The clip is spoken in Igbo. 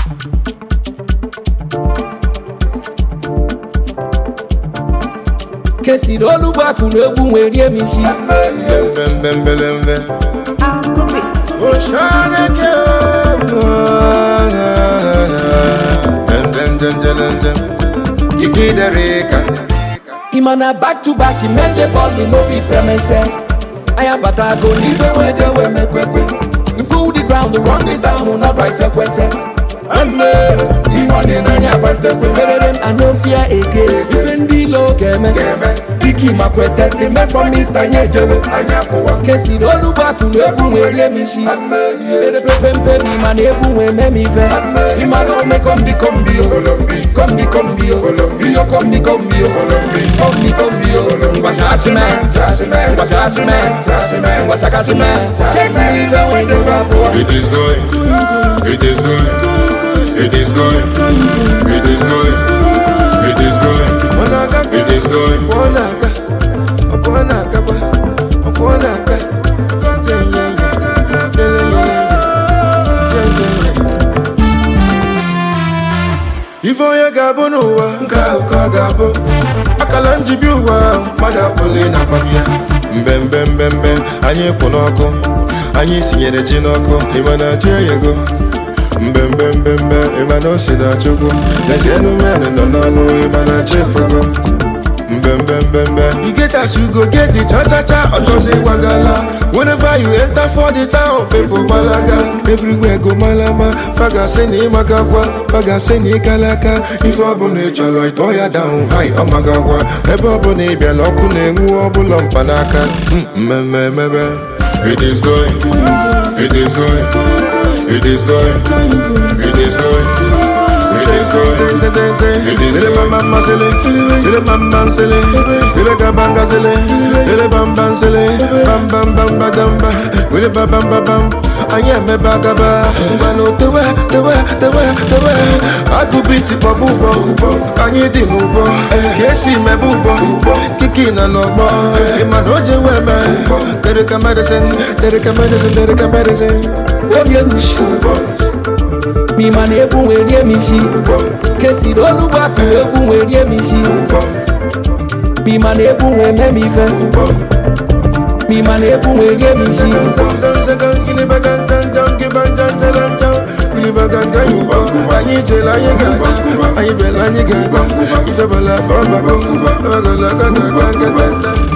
kesiri olugbo akụ na egwu nwee rie m isi mbembembelembe oshaneke ndendendendendem jigidereka ịma na back to back mende bọọlụ n'obi premese anya batago n'ife wee je wee mekwekwe we full the ground run the town n'ọba isekwese nne ịmọdị n'anya gbatekwe merere m anofia eke ife ndị ilo ga-eme diki makwete dị me promise anyị ejewe kesiri olugbo akụ na egwu nwee rie m isi erepepempe m ịma na egwu nwee mee m ife ịma na ome kombi kombi o kombi kombi o iyo kombi kombi o kombi kombi o ngwachasime ngwachasime ngwachakasime ife nwee jebe abụọ It is going, it is going, it is going, it is going, it is going, it is going. Ife onye ga-abụ n'ụwa nke ahụ ka ọ ga-abụ akala njibi ụwa mmadụ akpọle na agbam ya mbembe mbembe anyị kwụ n'ọkụ anyị sinyere ji n'ọkụ ịma na ji eyego mbembe mbembe ịma na o si na chukwu lezienụ mmenụ nọ n'ọnụ ịma na chi efugo mbembe mbembe you get as you go get the cha cha cha ọjọzi wagala whenever you enter for the town people gbalaga everywhere go malama faga sị na ịmagagwa faga sị na ịkalaka ife ọbụla ị chọrọ ịtọ ya down high ọmagagwa ebe ọbụla ị bịala ọkụ na-enwu ọbụla mkpanaka Mm, mmemme emebe it is going it is going it is going it is going it is going it is going mama sele sele mama sele sele kabanga sele sele bamba sele bam bam bam badamba wele ba bam ba bam anyị emebe agaba ngwanụ tewe tewe tewe tewe agụbiti kpọbụ ụgbọ anyị dị n'ụgbọ ka esi mebe ụgbọ kiki na n'ọgbọ ịmana o jewe eme tereka medicine tereka medicine tereka medicine onye nrushi m'ịma na egwu nwee rie m isi kesiri olugbo akụ na egwu nwee rie m isi m'ịma na egwu nwee mee m ife m'ịma na egwu nwee rie m isi anyị jere anyị ga-agba anyị bịara anyị ga-agba ife bala ọbaba